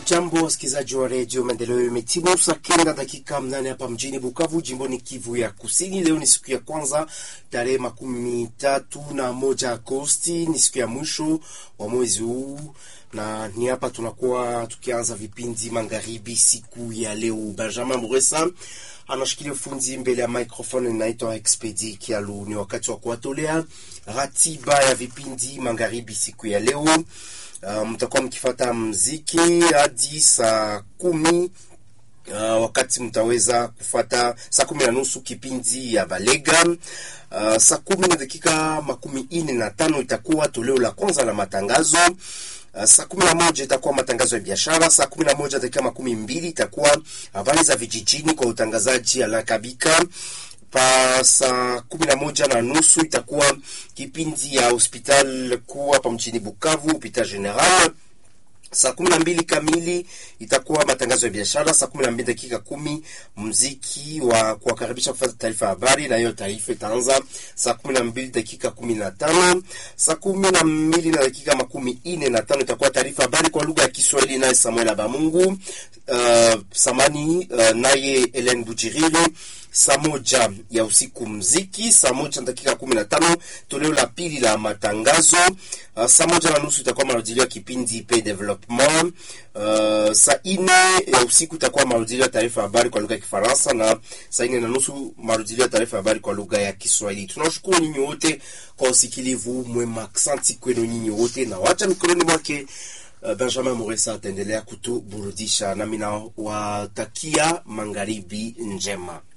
Hamjambo, wasikilizaji wa redio Maendeleo. Imetimu saa kenda dakika mnane hapa mjini Bukavu, jimboni Kivu ya Kusini. Leo ni siku ya kwanza, tarehe makumi tatu na moja Agosti, ni siku ya mwisho wa mwezi huu, na ni hapa tunakuwa tukianza vipindi magharibi siku ya leo. Benjamin Muresa anashikilia ufunzi mbele ya microphone, inaitwa Expedi Kialu. Ni wakati wa kuwatolea ratiba ya vipindi magharibi siku ya leo. Uh, mtakuwa mkifata mziki hadi saa kumi. Uh, wakati mtaweza kufata saa kumi na nusu kipindi ya Balega. Uh, saa kumi na dakika makumi ine na tano itakuwa toleo la kwanza la matangazo. Uh, saa kumi na moja itakuwa matangazo ya biashara. Saa kumi na moja dakika makumi mbili itakuwa habari za vijijini kwa utangazaji Alakabika pa saa kumi na moja na nusu itakuwa kipindi ya hospital kuu hapa mjini Bukavu, hopital general. Saa kumi na mbili kamili itakuwa matangazo ya biashara. Saa kumi na mbili dakika kumi mziki wa kuwakaribisha kufata taarifa ya habari, na hiyo taarifa itaanza saa kumi na mbili dakika kumi na tano. Saa kumi na mbili na dakika makumi ine na tano itakuwa taarifa habari kwa lugha ya Kiswahili, naye Samuel Abamungu uh, samani uh, naye Ellen Bujiriri saa moja ya usiku mziki, saa moja na dakika kumi na tano toleo la pili la matangazo. Uh, saa moja na nusu itakuwa marudilio ya kipindi pe development. Uh, saa ine ya usiku itakuwa marudilio ya taarifa ya habari kwa lugha ya Kifaransa, na saa ine na nusu marudilio ya taarifa ya habari kwa lugha ya Kiswahili. Tunawashukuru nyinyi wote kwa usikilivu mwema, asante kwenu nyinyi wote, na wacha mikononi mwake Uh, Benjamin Muresa ataendelea kutuburudisha, nami nawatakia magharibi njema.